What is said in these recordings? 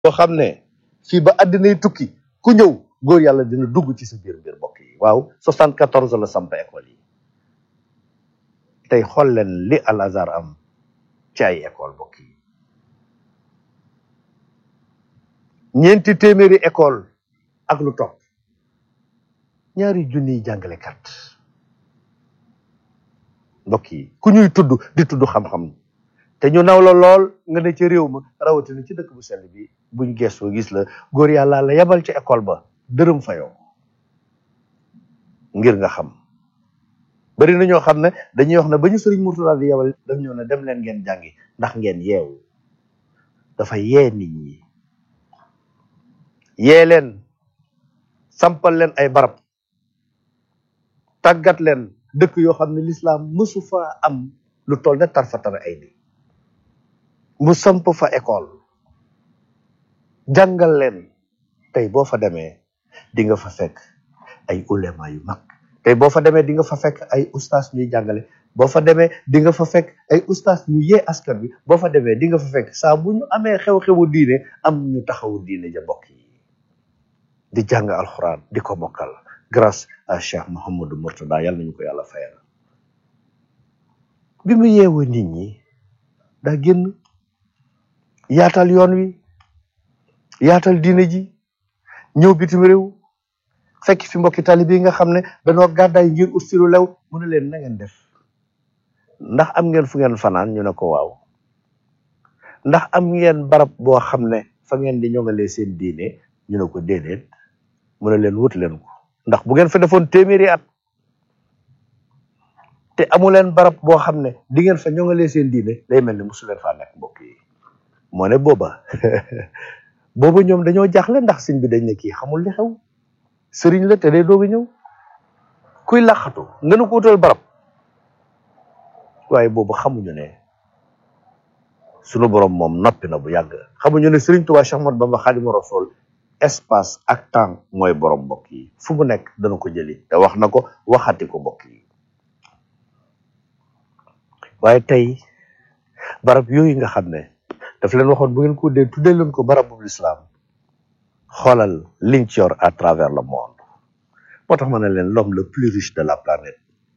boo xam ne fii ba àddinay tukki ku ñëw góor yàlla dina dugg ci sa biir mbir mbokk yi waaw 74 la samp école yi tey xool leen li Al Azhar am ci ay école mbokk yi ñeenti téeméeri école ak lu topp ñaari junniy jàngalekat mbokk yi ku ñuy tudd di tudd xam-xam te ñu naw la lool nga ne ci réew ma rawatina ci dëkk bu sell bi buñ gëstoo gis la góor yàlla la yebal ci école ba dërëm fayoo ngir nga xam bari na ñoo xam ne dañuy wax ne ba ñu sëriñ Murtada di yebal daf ñëw ne dem leen ngeen jàngi ndax ngeen yeewu dafa yee nit ñi yee leen sampal leen ay barab tàggat leen dëkk yoo xam ne lislaam mësu fa am lu toll ne tarfatara ay ni mu samp fa école jàngal leen tey boo fa demee di nga fa fekk ay ulema yu mag tey boo fa demee di nga fa fekk ay ustaas ñuy jàngale boo fa demee di nga fa fekk ay ustaas ñu yee askan bi boo fa demee di nga fa fekk saa bu ñu amee xew-xewu diine am ñu taxawu diine ja mbokk yi di jàng alxuraan di ko mokkal grâce à Cheikh Mouhamadou Mourtada yàlla nañu ko yàlla fayal bi mu yeewu nit ñi daa génn yaatal yoon wi yaatal diine ji ñëw bitim réew fekk fi mbokki taalibe yi nga xam ne dañoo gàddaay ngir ut si lu lew mu ne leen na ngeen def ndax am ngeen fu ngeen fanaan ñu ne ko waaw ndax am ngeen barab boo xam ne fa ngeen di ñoŋalee seen diine ñu ne ko déedéet mu ne leen wut leen ko ndax bu ngeen fa defoon téeméeri at te amu leen barab boo xam ne di ngeen fa ñoŋalee seen diine day mel ni mosu leen faa nekk mbokk yi moo ne booba booba ñoom dañoo jaaxle ndax sëñ bi dañ ne kii xamul li xew sëriñ la te day doog a ñëw kuy laxatu nga nu ko wutal barab waaye boobu xamuñu ne sunu borom moom noppi na bu yàgg xamuñu ne sëriñ Tuubaa Cheikh Ahmadou Bamba Xaadimu Rasuul espace ak temps mooy borom mbokk yi fu mu nekk dana ko jëli te wax na ko waxati ko mbokk yi waaye tey barab yooyu nga xam ne daf leen waxoon bu ngeen ko dee tuddee leen ko barabu lislaam xoolal liñ ci yor à travers le monde moo tax ma ne leen l'homme le plus riche de la planète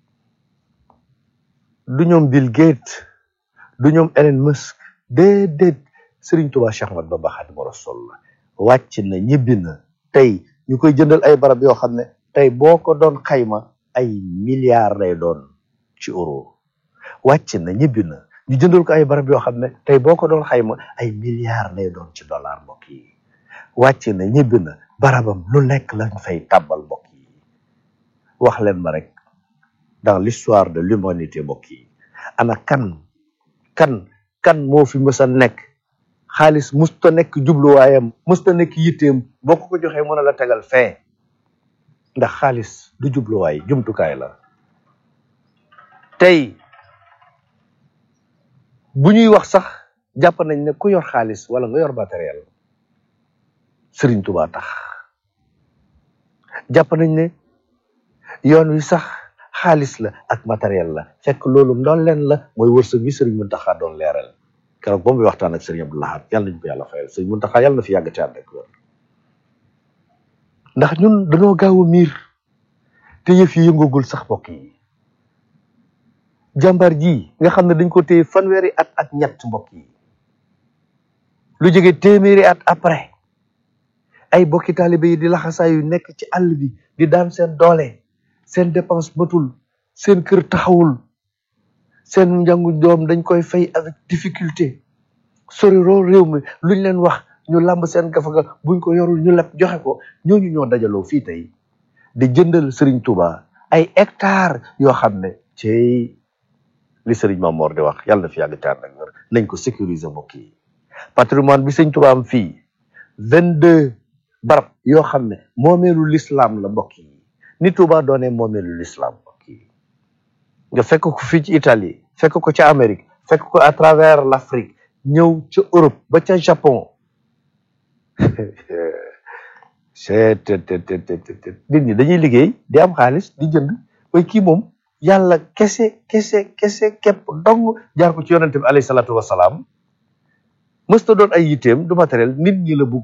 du ñoom Bill Gates du ñoom Elon Musk déedéet Serigne Touba Cheikh Ahmadou Bamba Khadimu Rasul la wàcc na ñibbi na tey ñu koy jëndal ay barab yoo xam ne tey boo ko doon xayma ay milliards lay doon ci euro wàcc na ñibbi na ñu jëndal ko ay barab yoo xam ne tey boo ko doon xayma ay milliards lay doon ci dollar mbokk yi wàcc na ñibbi na barabam lu nekk lañ fay tàbbal mbokk yi wax leen ma rek dans l'histoire de l'humanité mbokk yi ana kan kan kan moo fi mës a nekk xaalis musta nekk jubluwaayam musta nekk yitteem boo ko ko joxee mën a la tegal fee ndax xaalis du jubluwaay jumtukaay la tey bu ñuy wax sax jàpp nañ ne ku yor xaalis wala nga yor matériel Sëriñ Tuubaa tax jàpp nañ ne yoon wi sax xaalis la ak matériel la fekk loolu ndoon leen la mooy wërsëg bi Sëriñ Muntaxa doon leeral keroog ba muy waxtaan ak Sëriñ Abdou Lahad yàlla nañ ko yàlla fayal Sëriñ Muntaxa yàlla na fi yàgg te ànd ak wér ndax ñun dañoo gaaw a miir te yëf yi yëngagul sax mbokk yi jàmbaar ji nga xam ne dañ ko téye fanweeri at ak ñett mbokk yi lu jóge téeméeri at après ay bokki taalibe yi di laxasaa yu nekk ci àll bi di daan seen doole seen dépense matul seen kër taxawul seen njàngu doom dañ koy fay avec difficulté sori roo réew mi luñ leen wax ñu làmb seen gafaga buñ ko yorul ñu leb joxe ko ñooñu ñoo dajaloo fii tey di jëndal Serigne Touba ay hectares yoo xam ne ci li Serigne Mamor di wax yàlla na fi yàgg taar nag nañ ko sécuriser mbokk yi patrimoine bi Serigne Touba am fii vingt deux barab yoo xam ne moomeelu l'islam la mbokk yi ni Touba doonee moomeelu l'islam mbokk yi nga fekk ko fii ci Italie fekk ko ca Amérique fekk ko à travers l'Afrique ñëw ca Europe ba ca Japon c'est nit ñi dañuy liggéey di am xaalis di jënd way kii moom yàlla kese kese kese képp dong jaar ko ci yonente bi alayhi salaatu wasalaam mësta doon ay yitteem du matériel nit ñi la bugg